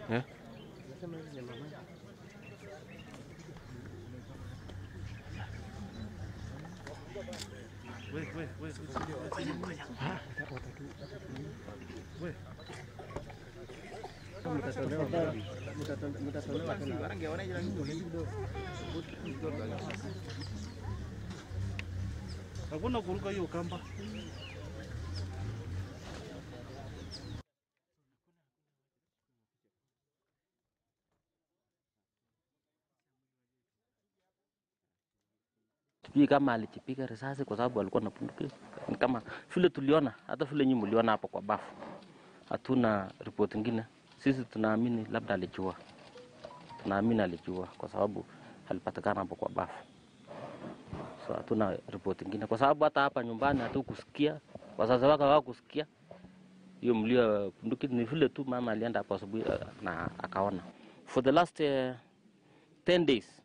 Eh? Hakuna kuruka hiyo kamba. Sijui kama alijipiga risasi kwa sababu alikuwa na bunduki. Ni kama vile tuliona, hata vile nyinyi mliona hapo kwa bafu, hatuna ripoti ingine. Sisi tunaamini labda alijua, tunaamini alijua kwa sababu alipatikana hapo kwa bafu, so hatuna ripoti ingine, kwa sababu hata hapa nyumbani hatukusikia, wazazi wake hawakusikia hiyo mlio ya bunduki. Ni vile tu mama alienda hapo asubuhi eh, na akaona. For the last uh, 10 days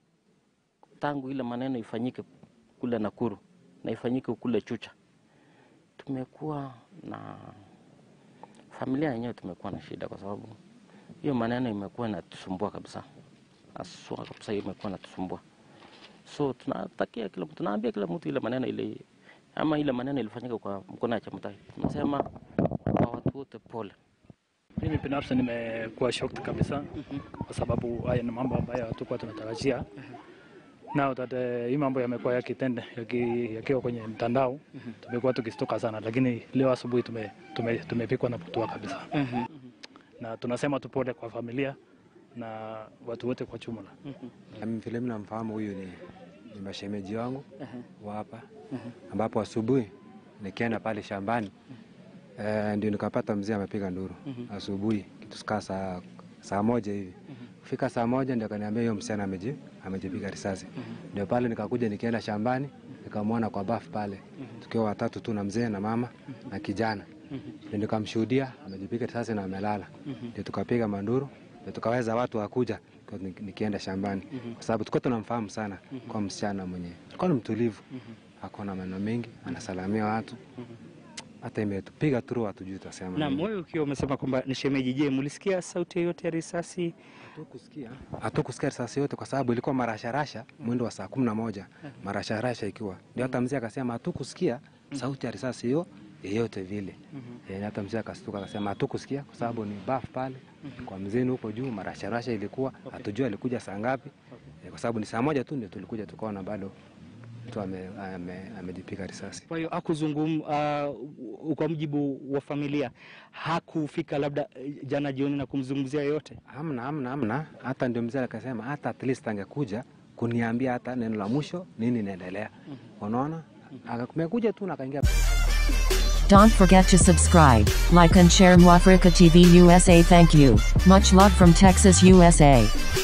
tangu ile maneno ifanyike kule Nakuru na ifanyike kule Chucha, tumekuwa na familia yenyewe, tumekuwa na shida kwa sababu hiyo maneno imekuwa inatusumbua kabisa, aswa kabisa, hiyo imekuwa inatusumbua. So tunatakia kila mtu, tunaambia kila mtu ile maneno ile ama ile maneno ilifanyika kwa mkono ya Chemutai, tunasema kwa watu wote pole. Mimi binafsi nimekuwa shocked kabisa kwa sababu haya ni mambo ambayo hatukuwa tunatarajia. Now that eh, hii mambo yamekuwa yakitende yaki- yakiwa kwenye mtandao tumekuwa tukistuka sana, lakini leo asubuhi tume, tume, tumepikwa na putua kabisa na tunasema tupole kwa familia na watu wote kwa jumla. Mimi vile mimi namfahamu huyu ni, ni mashemeji wangu wa hapa ambapo asubuhi nikienda pale shambani eh, ndio nikapata mzee amepiga nduru asubuhi kitu kaa saa, saa moja hivi kufika saa moja ndio akaniambia hiyo msichana ameji amejipiga risasi ndio pale nikakuja nikienda shambani nikamwona kwa bafu pale tukiwa watatu tu na mzee na mama na kijana ndio nikamshuhudia amejipiga risasi na amelala ndio tukapiga manduru ndio tukaweza watu wakuja kwa ni- nikienda shambani kwa sababu tulikuwa tunamfahamu sana kwa msichana mwenye alikuwa ni mtulivu hakuna maneno mengi anasalamia watu hata imetupiga turu hatujui tutasema Naam, nini. wewe ukiwa umesema kwamba ni shemeji, je, mlisikia sauti yoyote ya risasi? Hatukusikia hatukusikia risasi yote kwa sababu ilikuwa marasharasha mwendo wa saa kumi na moja marasharasha ikiwa ndio hata mzee akasema hatukusikia sauti ya risasi hiyo yeyote vile Eh, hata mzee akastuka akasema hatukusikia kwa sababu ni baf pale kwa mzeni huko juu marasharasha ilikuwa hatujua alikuja saa ngapi Eh, kwa sababu ni saa moja tu ndio tulikuja tukaona bado mtu ame- ame- amejipiga risasi Kwa hiyo hakuzungum, uh, kwa mujibu wa familia hakufika labda eh, jana jioni na kumzungumzia yoyote. Hamna, hamna, hamna. Hata ndio mzee akasema hata at least angekuja kuniambia hata neno la mwisho nini inaendelea. Unaona, akamekuja tu na akaingia Don't forget to subscribe, like and share Mwafrika TV USA. Thank you. Much love from Texas, USA.